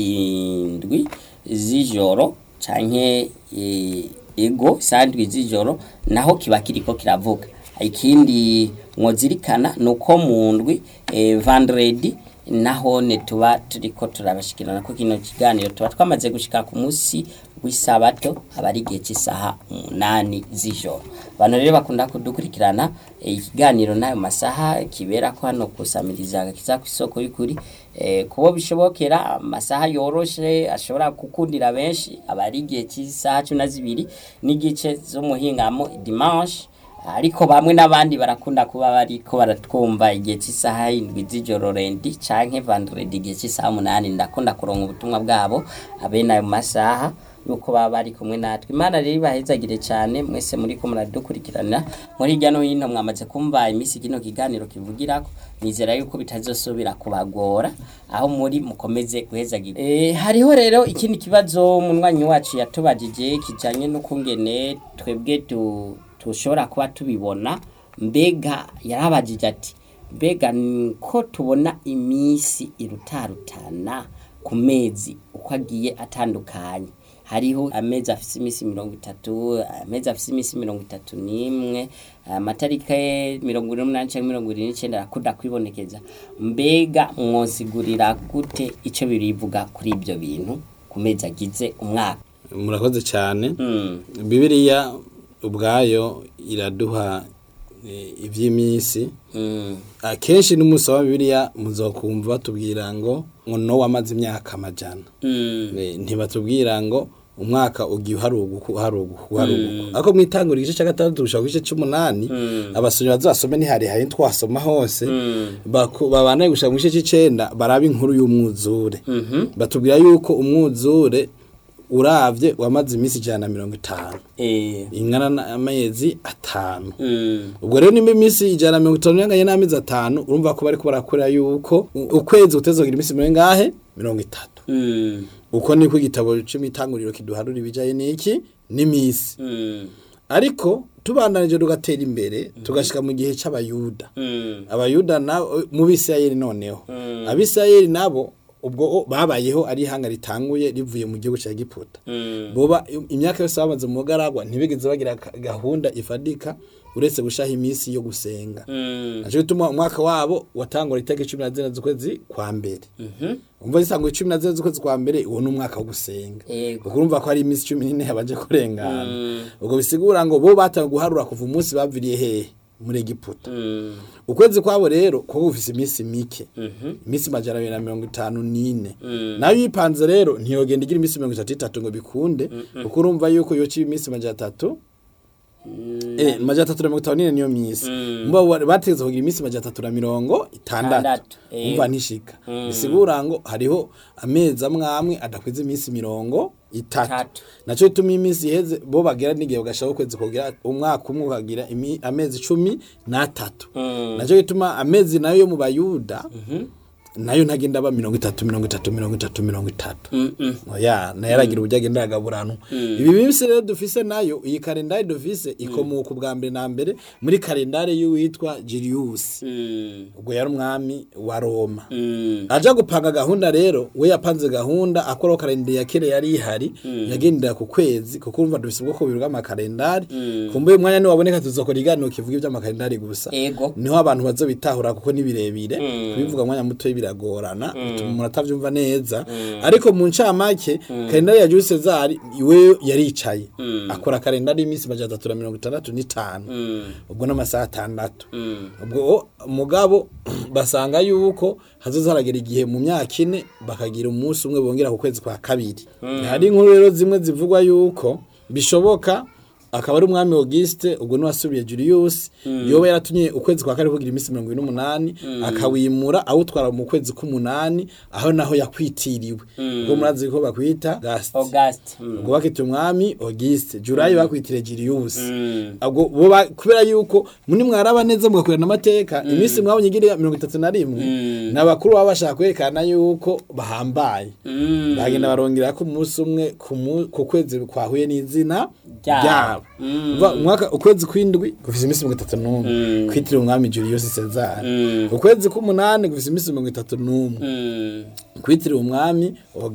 indwi z'ijoro canke eh, ego sandwi z'ijoro naho kiba kiriko kiravuga ikindi mwozirikana nuko mu ndwi eh, vendredi nahone tuba turiko turabashikirana ko kino kiganiro tuba twamaze gushika ku musi w'isabato aba ari igihe cy'isaha umunani z'ijoro abantu rero bakunda kudukurikirana eh, ikiganiro n'ayo masaha kibera ko hano kusamiriza agakiza ku isoko y'ukuri eh, kubo bishobokera amasaha yoroshe ashobora gukundira benshi aba ari igihe cy'isaha cumi na zibiri n'igice z'umuhingamo dimanche ariko bamwe n'abandi barakunda kuba bariko baratwumva igihe cy'isaha indwi z'ijoro rendi canke vendredi igihe cy'isaha umunani ndakunda kuronka ubutumwa bwabo abene ayo masaha yuko baba bari kumwe natwe imana rero ibahezagire cyane mwese muri ko muradukurikirana muri hirya no hino mwamaze kumva iminsi kino kiganiro kivugirako nizera yuko bitazosubira kubagora aho muri mukomeze guhezagira e, hariho rero ikindi kibazo umunywanyi wacu yatubajije kijanye n'ukungene twebwe tu tushobora kuba tubibona mbega yarabajije ati mbega ko tubona iminsi irutarutana ku mezi uko agiye atandukanye hariho amezi afise iminsi mirongo itatu amezi afise iminsi mirongo itatu n'imwe amatariki mirongo ine n'umunani cyangwa mirongo irindwi n'icyenda arakunda kwibonekeza mbega mwosigurira gute icyo birivuga kuri ibyo bintu ku mezi agize umwaka murakoze cyane Mm. bibiliya ubwayo iraduha eh, iby'iminsi Mm. akenshi n'umunsi wa bibiliya muzokumva batubwira ngo ngo nowa amaze imyaka amajana Mm. Eh, ntibatubwira ngo umwaka ugiye uharuguka uharuguka uharuguka ariko mwitangura igice cya gatandatu gushaka igice cy'umunani abasomyi bazasome ntiharihaye twasoma hose baku- babanaye gushaka mu gice cy'icenda baraba inkuru y'umwuzure batubwira yuko umwuzure uravye wamaze iminsi ijana na mirongo itanu Eh. ingana n'amezi atanu Mm. ubwo rero nimba iminsi ijana na mirongo itanu inganye n'amezi atanu urumva ko bariko barakora yuko u- ukwezi kutezogira iminsi mirongo ingahe mirongo itatu Mm. uko niko igitabo cy'imitanguriro kiduharura ibijaye n'iki n'imisi Mm. ariko tubandanije tugatera imbere tugashika mu gihe c'abayuda Mm. abayuda na mu bisirayeli noneho abisirayeli nabo ubwo o- babayeho ari ihanga ritanguye rivuye mu gihugu cya giputa Mm. boba imyaka yose bamaze mu bugaragwa ntibigeze bagira ka- gahunda ifadika uretse gushaha iminsi yo gusenga Mm. naco gituma umwaka wabo watangura itariki cumi na zine z'ukwezi kwa mbere umva zisanguye cumi na zine z'ukwezi kwa mbere uwo ni umwaka wo gusenga Yego. ubwo urumva ko hari iminsi cumi n'ine yabanje kurengana ubwo bisigura ngo bo batangiye guharura kuva umunsi baviriye hehe muri egiputa Mm. ukwezi kwabo rero kuba gufise iminsi mike iminsi majana abiri na mirongo itanu n'ine nayo yipanze rero ntiyogenda igira iminsi mirongo itatu itatu ngo bikunde kuko urumva yuko yoca iminsi majana atatu Eh, majana atatu na mirongo itanu n'ine niyo minsi mba wa- bategetse kugira iminsi majana atatu na mirongo itandatu Itandatu, eh. umva ntishika bisigura ngo hariho amezi amwe amwe adakwiza iminsi mirongo itatu Itatu. naco bituma iminsi iheze bo bagera n'igihe bagashaka ukwezi kugira umwaka umwe ukagira imi- amezi cumi n'atatu naco gituma amezi nayo yo mu bayuda nayo ntagenda aba mirongo itatu mirongo itatu mirongo itatu mirongo itatu oya nayo aragira uburyo agenda aragaburanwa ibi minsi rero dufise nayo iyi kalendari dufise ikomoka ubwa mbere na mbere muri kalendari y'uwitwa Julius Mm. ubwo yari umwami wa Roma Mm. aja gupanga gahunda rero we yapanze gahunda akoraho kalendari ya kera yari ihari yagendera ku kwezi kuko urumva dufise ubwoko bubiri bw'amakalendari kumbuye umwanya niwaboneka tuzokora iganiro kivuga iby'amakalendari gusa Ego. niho abantu bazobitahura kuko ni birebire kubivuga mwanya muto biragorana bituma umuntu atavyumva neza ariko mu ncamake kalendari ya Jules Cesar iwe yaricaye akora kalendari y'iminsi majana atatu na mirongo itandatu n'itanu ubwo n'amasaha atandatu ubwo mugabo basanga yuko hazoza haragera igihe mu myaka ine bakagira umunsi umwe bongera ku kwezi kwa kabiri hari inkuru rero zimwe zivugwa yuko bishoboka akaba ari umwami Auguste ubwo niwasubiye Julius yoba yaratumye ukwezi kwa kane kugira iminsi mirongo ine n'umunani akawimura awutwara mu kwezi k'umunani aho naho yakwitiriwe ubwo murazi ko bakwita Gast August. Mm. ubwo bakita umwami Auguste Julayi bakwitire Julius ubwo bo ba- kubera yuko muni mwaraba neza mugakurana amateka iminsi mwabonye igira mirongo itatu na rimwe n'abakuru baba bashaka kwerekana yuko bahambaye Mm. bagenda barongera ko umunsi umwe ku mu- ku kwezi kwahuye n'izina Ryabo. ryabo Umva, umwaka ukwezi kw'indwi gufise iminsi mirongo itatu n'umwe kwitiriwe umwami Julius Caesar ukwezi k'umunani gufise iminsi mirongo itatu n'umwe Mm. kwitiriwe umwami